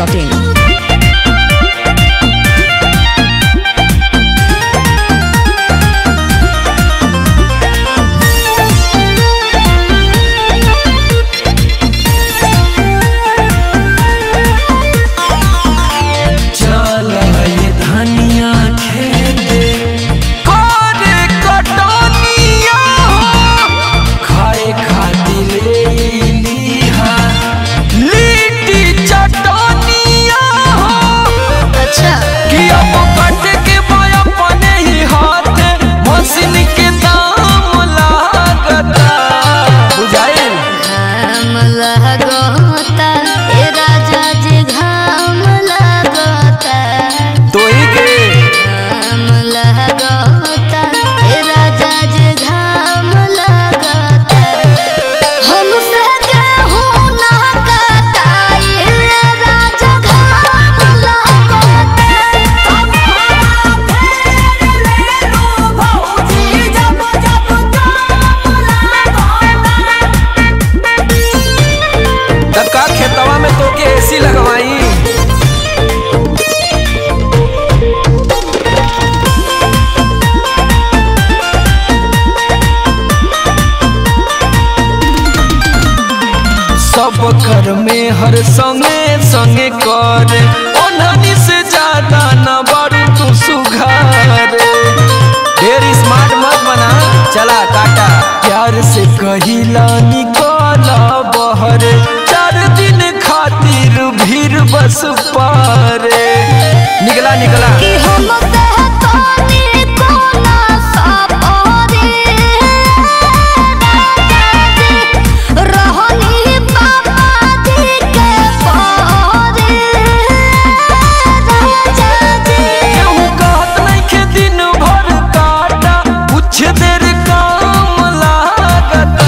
masti.in. चल ये धनिया खेते करे कटनिया खाए खातिर लीहा लिट्टी चटनिया अच्छा कि अब कट के मैं अपने ही हाथ मशीन के दाम लागता बुझाइल घाम लगता ए राजा जी घाम लगता तो ही के घाम लगता ए राजा जी घाम लगता हमसे गेहूं ना कटाई ए राजा घाम लगता हम हरा फेर ले लो भौजी जब जब घाम लगता तब का खेतवा में तो के एसी लगवाई सब कर में हर संगे संगे कर ओननी से ज्यादा न बड़ू तू सुघार ढेर स्मार्ट मत बना चला टाटा प्यार से कहिला निकल बहर चार दिन खातिर भीड़ बस पारे निकला निकला कि हम कहतानी कोना सपारी रहनी पापा जी के पारे राजा जी केहू कहत नइखे दिन भर काटा कुछ देर काम लागता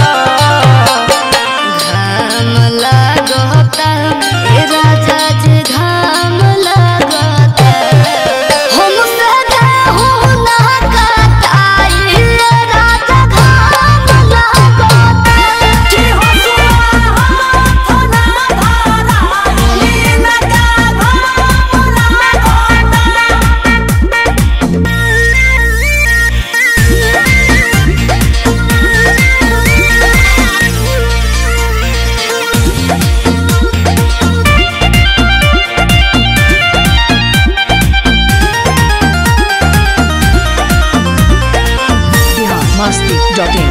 घाम लगता ए राजा जी घाम लगता हमसे गेहूं ना कटाई ए राजा घाम लगता कि हसुआ हाथ ना धराई ना का Bihar masti.in.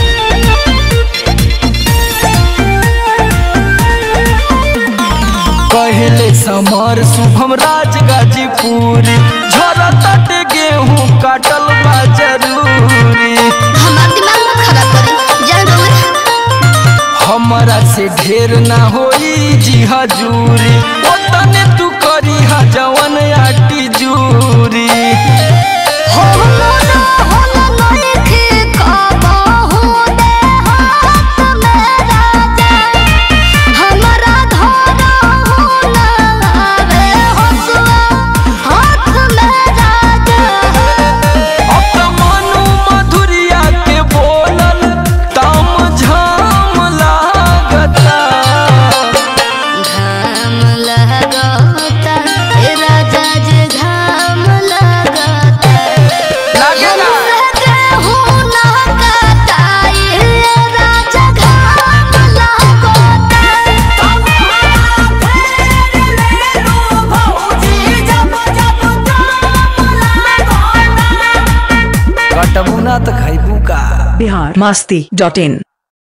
कहले समर शुभम राज गाजीपुर झरा तट गेहूं काटल बा जरूरी हमार दिमाग मत खराब करी जान रहुए हमरा से ढेर ना होई जी हजूरी ओतने तू करी हा जवन आटी जूरी हो मोना होला नइखे कबहू दे हाथ में राजा हमरा धरहू ना आवे हसुआ हाथ में राजा अब त मनु मधुरिया के बोलल तम झाम लागता घाम लगता ए राजा जी घाम लगता लागेला गेहूं ना कटाई ए राजा घाम लगता हम हरा फेर ले लो भौजी जब जब घाम लगता कटबू ना त खैबू का Bihar masti.in.